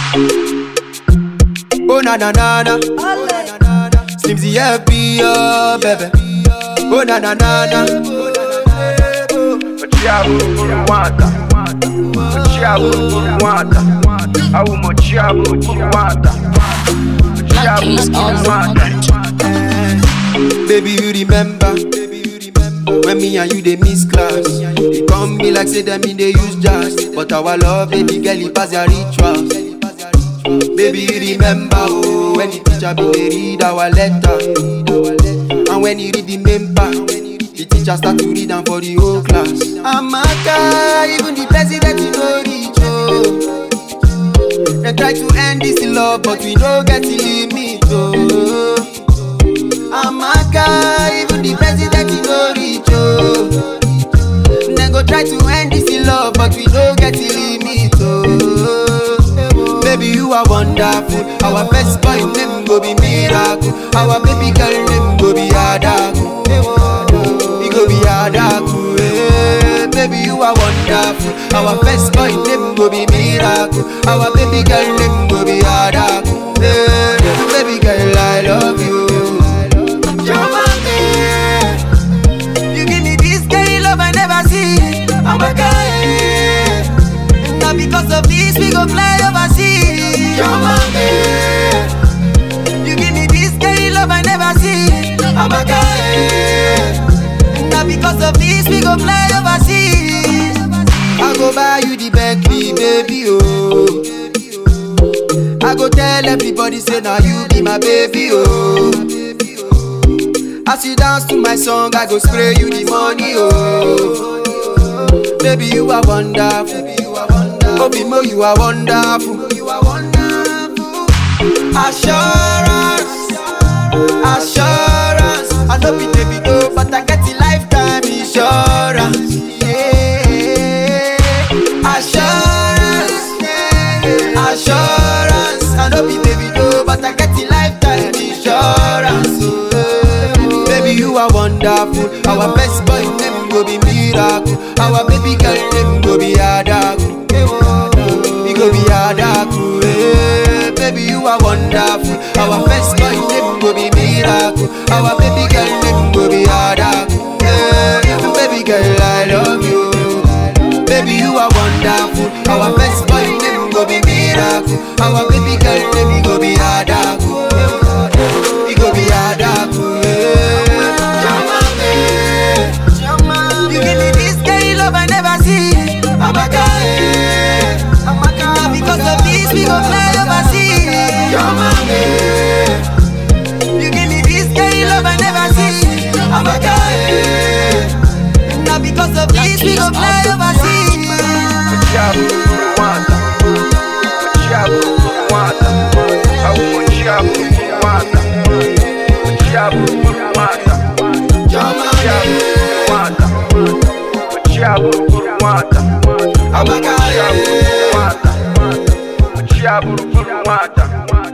Oh na na na na. Slimzy happy, oh baby. Oh na na na na. Mochiabu Rwanda Mochiabu Rwanda Au Mochiabu Rwanda Mochiabu Black Ace on the Rwanda Baby, you remember? When me and you they miss class, they come be like say them in they use jazz. But our love, baby girl, it pass your rituals. Baby, you remember oh, when the teacher be they read our letter, and when you read the main part, the teacher start to read them for the whole class. Amaka, even the president you know reach oh. They try to end this love, but we no get the limit oh. Amaka, even the president he no reach oh. They go try to end this love, but we no get the limit oh. Baby, you are wonderful. Our best boy name go be miracle. Our baby girl name go be Adaku. He go be Adaku. eh. Baby, you are wonderful. Our best boy name go be miracle. Our baby girl name go be Adaku. eh. Baby girl, I love you. You're my man. You give me this kind love I never see. I'm a guy. Now because of this we go fly overseas. You're my man. You give me this kind love I never see. I'm a guy. Now because of this we go fly overseas. I go buy you the Bentley, baby, oh. I go tell everybody say now you be my baby, oh. As you dance to my song, I go spray you the money, oh. Baby, you are wonderful. Obi Mo, you are wonderful. You are wonderful. Assurance, assurance. I know be baby go, but I get the lifetime insurance. Yeah. Assurance, assurance. I know be baby go, but I get the lifetime insurance. Oh, Baby, you are wonderful. Our best boy name go be miracle. Our baby girl name go be Adaku. He go be Adaku. eh. Baby, you are wonderful. Our best boy name go be miracle. Our baby girl name go be Adaku. eh. Baby girl, I love you. Baby, you are wonderful. Our best boy name go be miracle. Our baby girl name go be Adaku. He go be Adaku. eh. You give me this kind love I never see. Amaka, eh. Now because of this we go fly overseas. You give me this kind love I never see. Amaka, eh. Now because of this we go fly overseas. Mochiabu Rwanda Mochiabu Rwanda Au Mochiabu Rwanda Mochiabu Rwanda Mochiabu Rwanda Mochiabu Rwanda Au Amaka, Mochiabu eh. Rwanda Mochiabu Rwanda